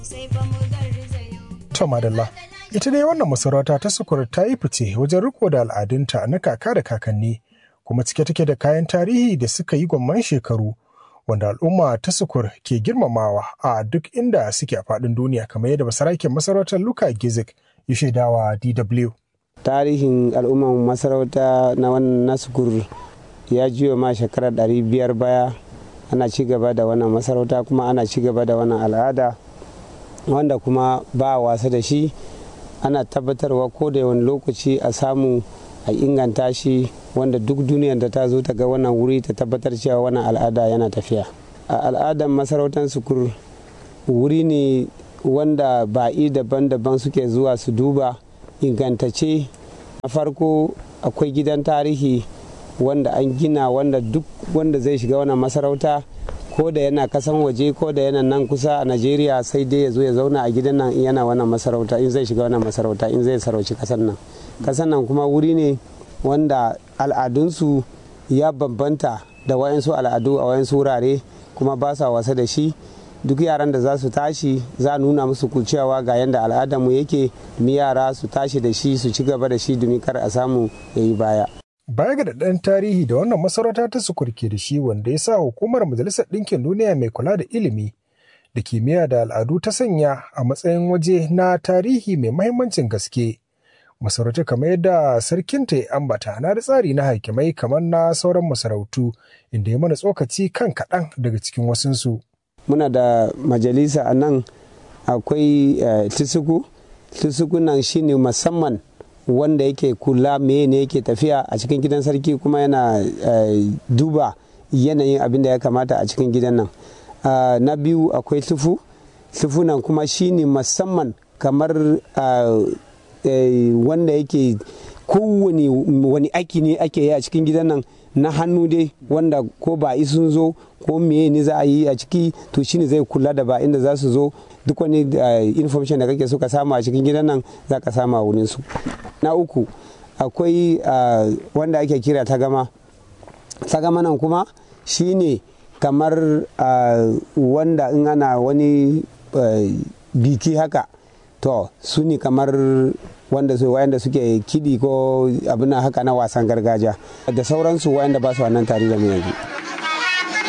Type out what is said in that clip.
To madalla. Ita dai wannan masarauta ta sukur ta yi fice wajen riko da al'adunta na kaka da kakanni kuma cike take da kayan tarihi da suka yi gwamman shekaru wanda al'umma ta sukur ke girmamawa a duk inda suke a faɗin duniya kamar yadda basaraken masarautar Luka Gizik ya shaidawa DW. Tarihin al'umman masarauta na wannan nasukur ya jiyo ma shekarar ɗari biyar baya ana ci gaba da wannan masarauta kuma ana ci gaba da wannan al'ada wanda kuma ba wasa da shi ana tabbatarwa ko da wani lokaci a samu a inganta shi wanda duk duniyar da ta zo ta ga wannan wuri ta tabbatar cewa wannan al'ada yana tafiya a al'adar masarautar sukur wuri ne wanda ba'i daban-daban suke zuwa su duba ingantace na farko akwai gidan tarihi wanda an gina wanda duk wanda zai shiga wannan masarauta ko da yana kasan waje ko da yana nan kusa a najeriya sai dai ya zo ya zauna a gidan nan yana wannan masarauta in zai shiga wannan masarauta in zai sarauci kasan nan kasan nan kuma wuri ne wanda al'adunsu ya bambanta da wayansu al'adu a wayansu wurare kuma ba sa wasa da shi duk yaran da za su tashi za a nuna musu cewa ga yadda al'adarmu yake domin yara su tashi da shi su ci gaba da shi domin kar a samu ya yi baya Baya ga daɗaɗɗen tarihi da wannan masarauta ta sukurke da shi wanda ya sa hukumar Majalisar Ɗinkin Duniya mai kula da ilimi da kimiyya da al'adu ta sanya a matsayin waje na tarihi mai mahimmancin gaske. Masarautu kamar yadda sarkinta ya ambata na da tsari na hakimai kamar na sauran masarautu inda ya mana tsokaci kan kaɗan daga cikin wasunsu. Muna da majalisa a nan akwai tisuku, tisuku nan shine musamman wanda yake kula meye ne yake tafiya a cikin gidan sarki kuma yana duba yanayin abin da ya kamata a cikin gidan nan na biyu akwai tufu tufu nan kuma shine musamman kamar wanda yake kowane wani aiki ne ake yi a cikin gidan nan na hannu dai wanda ko ba sun zo ko meye ne za a yi a ciki to shine zai kula da ba inda za su zo duk wani information da kake so ka samu a cikin gidan nan za ka samu a wurin su na uku akwai wanda ake kira tagama tagama nan kuma shine kamar wanda in ana wani biki haka to su ne kamar wanda su wayanda suke kidi ko abin haka na wasan gargajiya da sauransu wayanda ba su wannan tare da mu yanzu